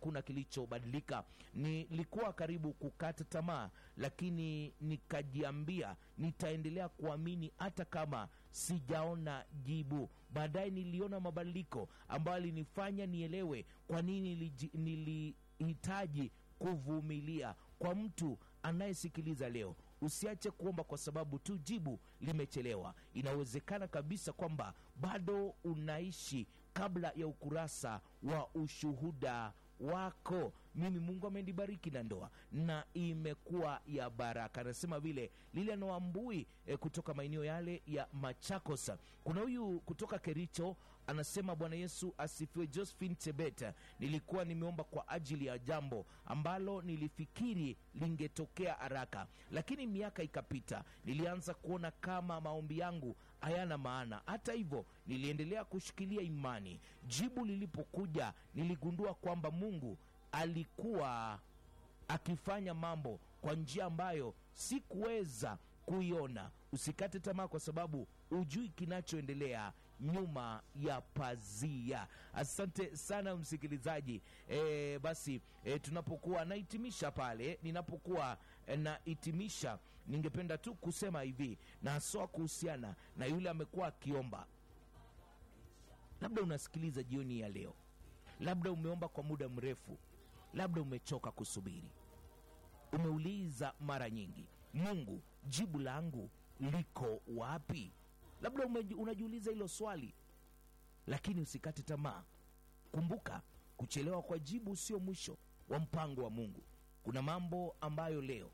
hakuna kilichobadilika. Nilikuwa karibu kukata tamaa, lakini nikajiambia nitaendelea kuamini hata kama sijaona jibu. Baadaye niliona mabadiliko ambayo alinifanya nielewe kwa nini niliji- nilihitaji kuvumilia. Kwa mtu anayesikiliza leo, usiache kuomba kwa sababu tu jibu limechelewa. Inawezekana kabisa kwamba bado unaishi kabla ya ukurasa wa ushuhuda wako. Mimi Mungu amenibariki na ndoa na imekuwa ya baraka. Anasema vile Lilian Wambui e, kutoka maeneo yale ya Machakos. Kuna huyu kutoka Kericho anasema Bwana Yesu asifiwe. Josephine Tebet, nilikuwa nimeomba kwa ajili ya jambo ambalo nilifikiri lingetokea haraka, lakini miaka ikapita, nilianza kuona kama maombi yangu hayana maana. Hata hivyo, niliendelea kushikilia imani. Jibu lilipokuja, niligundua kwamba Mungu alikuwa akifanya mambo kwa njia ambayo sikuweza kuiona. Usikate tamaa, kwa sababu hujui kinachoendelea nyuma ya pazia. Asante sana msikilizaji. E, basi e, tunapokuwa nahitimisha pale, ninapokuwa e, nahitimisha, ningependa tu kusema hivi na haswa kuhusiana na yule amekuwa akiomba, labda unasikiliza jioni ya leo, labda umeomba kwa muda mrefu, labda umechoka kusubiri, umeuliza mara nyingi, Mungu, jibu langu liko wapi? Labda umeji- unajiuliza hilo swali, lakini usikate tamaa. Kumbuka, kuchelewa kwa jibu sio mwisho wa mpango wa Mungu. Kuna mambo ambayo leo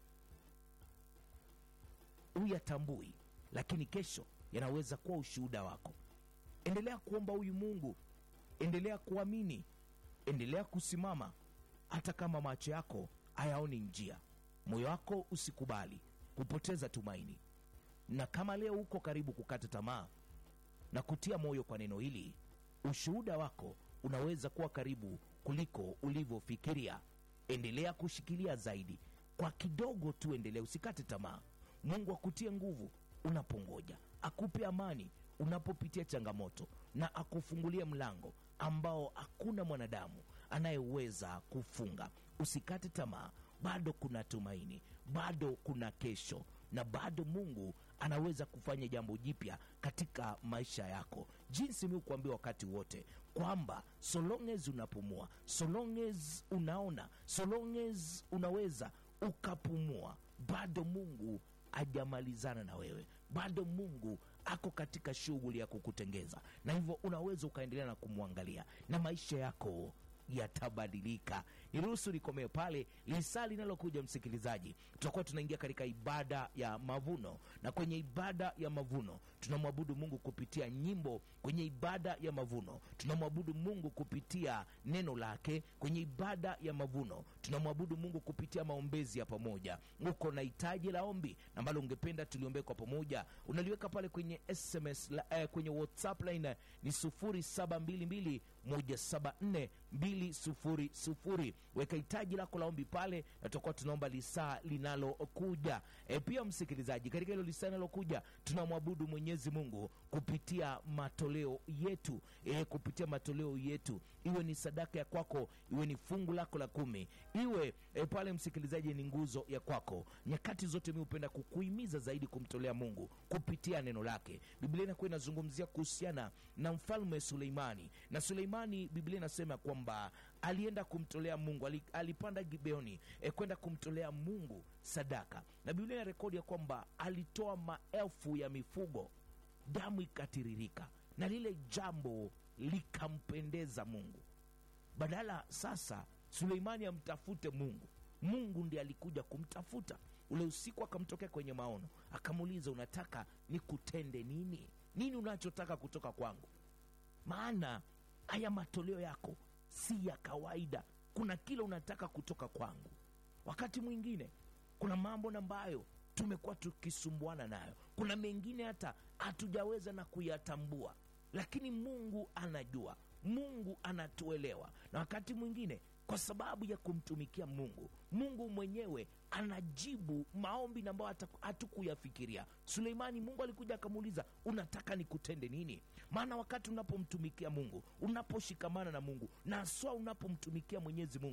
huyatambui, lakini kesho yanaweza kuwa ushuhuda wako. Endelea kuomba huyu Mungu, endelea kuamini, endelea kusimama, hata kama macho yako hayaoni njia. Moyo wako usikubali kupoteza tumaini, na kama leo uko karibu kukata tamaa na kutia moyo kwa neno hili, ushuhuda wako unaweza kuwa karibu kuliko ulivyofikiria. Endelea kushikilia zaidi, kwa kidogo tu, endelea, usikate tamaa. Mungu akutie nguvu unapongoja, akupe amani unapopitia changamoto, na akufungulie mlango ambao hakuna mwanadamu anayeweza kufunga. Usikate tamaa, bado kuna tumaini, bado kuna kesho, na bado Mungu anaweza kufanya jambo jipya katika maisha yako, jinsi mi kuambia wakati wote kwamba so long as unapumua, so long as unaona, so long as unaweza ukapumua, bado Mungu hajamalizana na wewe, bado Mungu ako katika shughuli ya kukutengeza, na hivyo unaweza ukaendelea na kumwangalia na maisha yako yatabadilika. Niruhusu nikomee pale. Lisaa linalokuja, msikilizaji, tutakuwa tunaingia katika ibada ya mavuno, na kwenye ibada ya mavuno tunamwabudu Mungu kupitia nyimbo. Kwenye ibada ya mavuno tunamwabudu Mungu kupitia neno lake. Kwenye ibada ya mavuno tunamwabudu Mungu kupitia maombezi ya pamoja. Uko na hitaji la ombi ambalo ungependa tuliombee kwa pamoja, unaliweka pale kwenye SMS la, eh, kwenye WhatsApp line ni 0722 174 200. Weka hitaji lako la ombi pale, na tutakuwa tunaomba lisaa linalokuja. E, pia msikilizaji, katika hilo lisaa linalokuja tunamwabudu Mwenyezi Mungu kupitia matoleo yetu e, kupitia matoleo yetu, iwe ni sadaka ya kwako, iwe ni fungu lako la kumi, iwe e, pale msikilizaji, ni nguzo ya kwako. Nyakati zote mi hupenda kukuhimiza zaidi kumtolea Mungu kupitia neno lake. Biblia inakuwa inazungumzia kuhusiana na mfalme Suleimani, na Suleimani, Biblia inasema kwamba alienda kumtolea Mungu, ali- alipanda Gibeoni e, kwenda kumtolea Mungu sadaka, na Biblia ina rekodi ya kwamba alitoa maelfu ya mifugo, damu ikatiririka, na lile jambo likampendeza Mungu. Badala sasa Suleimani amtafute Mungu, Mungu ndiye alikuja kumtafuta. Ule usiku akamtokea kwenye maono, akamuuliza, unataka nikutende nini? Nini unachotaka kutoka kwangu? Maana haya matoleo yako si ya kawaida. Kuna kile unataka kutoka kwangu. Wakati mwingine kuna mambo ambayo tumekuwa tukisumbuana nayo, kuna mengine hata hatujaweza na kuyatambua, lakini Mungu anajua, Mungu anatuelewa, na wakati mwingine kwa sababu ya kumtumikia Mungu, Mungu mwenyewe anajibu maombi ambayo hata hatukuyafikiria. Suleimani, Mungu alikuja akamuuliza, unataka nikutende nini? Maana wakati unapomtumikia Mungu, unaposhikamana na Mungu na haswa unapomtumikia Mwenyezi Mungu